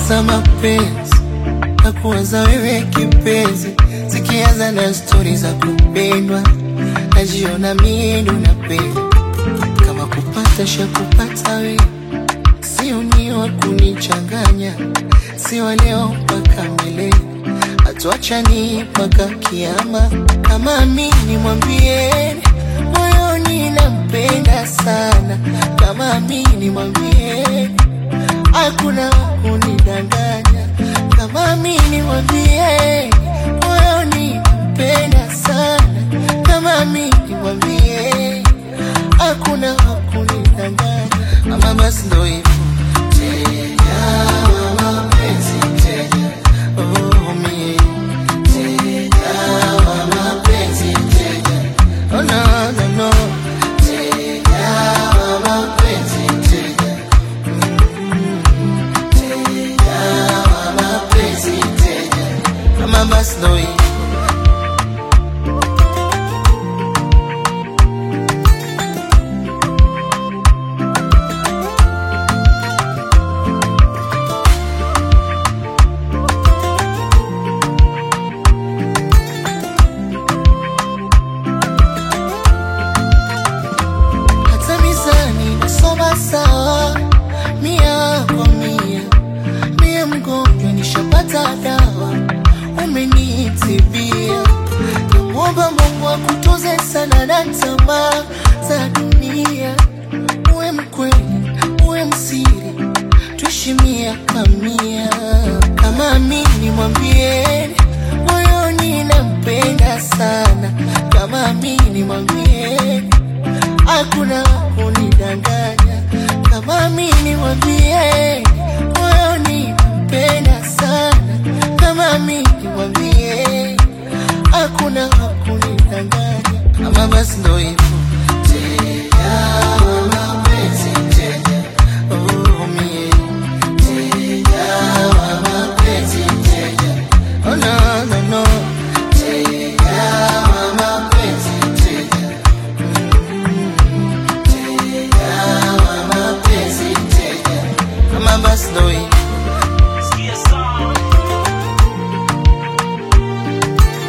za mapenzi na kuwaza wewe kipenzi, zikianza na stori za kupendwa, najiona mie ndo napenda kama kupata sha kupata we, sio ni wa kunichanganya, sio leo mpaka milele, hatuachani mpaka kiama. Kama mimi mwambie moyoni nampenda sana, kama mimi mwambie hakuna kunidanganya, kama mimi mwambie moyoni nampenda sana, kama mimi mwambie hakuna kunidanganya, ama basi ndo hivyo Teja wa mapenzi, teja, oh mie, teja wa mapenzi, teja, oh no, no, no, teja wa mapenzi, teja, mm, teja wa mapenzi, teja, ama basi ndo hivyo hata mizani nasoma sawa, mia kwa mia, mie mgonjwa nishapata dawa, umenitibia. Namwomba Mungu akutunze sana na tamaa za dunia, uwe mkweli, uwe msiri, tuishi mia kwa mia. Kama mimi mwambie moyoni nampenda sana, kama mimi mwambie hakuna kunidanganya, kama mimi mwambie moyoni mpenda sana, kama mimi mwambie hakuna kunidanganya, ama basi ndo hivyo